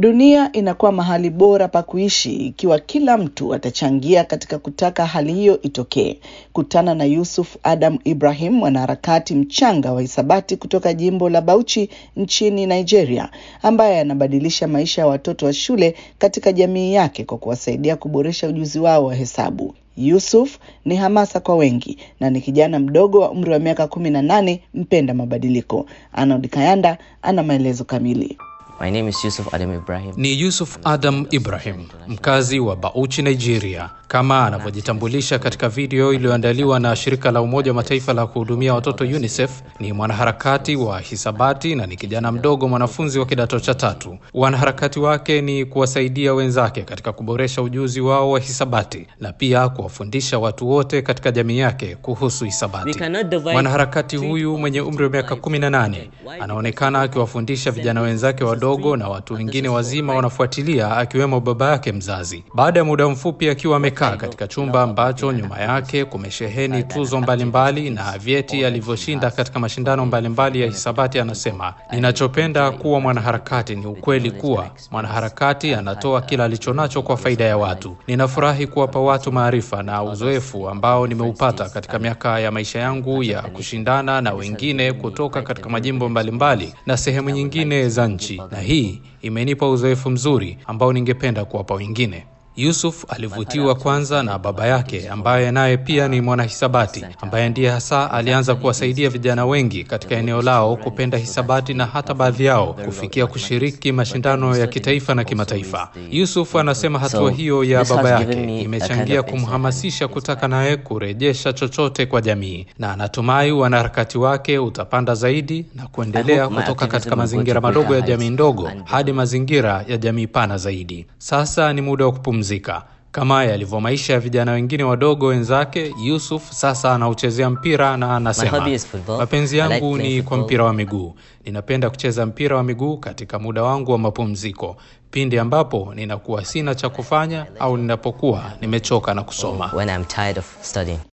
Dunia inakuwa mahali bora pa kuishi ikiwa kila mtu atachangia katika kutaka hali hiyo itokee. Kutana na Yusuf Adam Ibrahim, mwanaharakati mchanga wa hisabati kutoka jimbo la Bauchi nchini Nigeria, ambaye anabadilisha maisha ya watoto wa shule katika jamii yake kwa kuwasaidia kuboresha ujuzi wao wa hesabu. Yusuf ni hamasa kwa wengi na ni kijana mdogo wa umri wa miaka kumi na nane mpenda mabadiliko. Arnold Kayanda ana maelezo kamili. My name is Yusuf Adam Ibrahim. Ni Yusuf Adam Ibrahim, mkazi wa Bauchi, Nigeria, kama anavyojitambulisha katika video iliyoandaliwa na shirika la Umoja wa Mataifa la kuhudumia watoto UNICEF. Ni mwanaharakati wa hisabati na ni kijana mdogo mwanafunzi wa kidato cha tatu. Wanaharakati wake ni kuwasaidia wenzake katika kuboresha ujuzi wao wa hisabati na pia kuwafundisha watu wote katika jamii yake kuhusu hisabati. Mwanaharakati huyu mwenye umri wa miaka 18 anaonekana akiwafundisha vijana wenzake wadogo na watu wengine wazima wanafuatilia, akiwemo baba yake mzazi. Baada ya muda mfupi akiwa amekaa katika chumba ambacho nyuma yake kumesheheni tuzo mbalimbali na vyeti alivyoshinda katika mashindano mbalimbali ya hisabati, anasema ninachopenda kuwa mwanaharakati ni ukweli kuwa mwanaharakati anatoa kila alichonacho kwa faida ya watu. Ninafurahi kuwapa watu maarifa na uzoefu ambao nimeupata katika miaka ya maisha yangu ya kushindana na wengine kutoka katika majimbo mbalimbali na sehemu nyingine za nchi, na hii imenipa uzoefu mzuri ambao ningependa kuwapa wengine. Yusuf alivutiwa kwanza na baba yake ambaye naye pia ni mwanahisabati ambaye ndiye hasa alianza kuwasaidia vijana wengi katika eneo lao kupenda hisabati na hata baadhi yao kufikia kushiriki mashindano ya kitaifa na kimataifa. Yusuf anasema hatua hiyo ya baba yake imechangia kumhamasisha kutaka naye kurejesha chochote kwa jamii, na anatumai wanaharakati wake utapanda zaidi na kuendelea kutoka katika mazingira madogo ya jamii ndogo hadi mazingira ya jamii pana zaidi. Sasa ni muda wa kupumzika kama yalivyo maisha ya vijana wengine wadogo wenzake. Yusuf sasa anauchezea mpira na anasema, mapenzi yangu ni kwa mpira wa miguu. Ninapenda kucheza mpira wa miguu katika muda wangu wa mapumziko, pindi ambapo ninakuwa sina cha kufanya au ninapokuwa nimechoka na kusoma. When I'm tired of studying.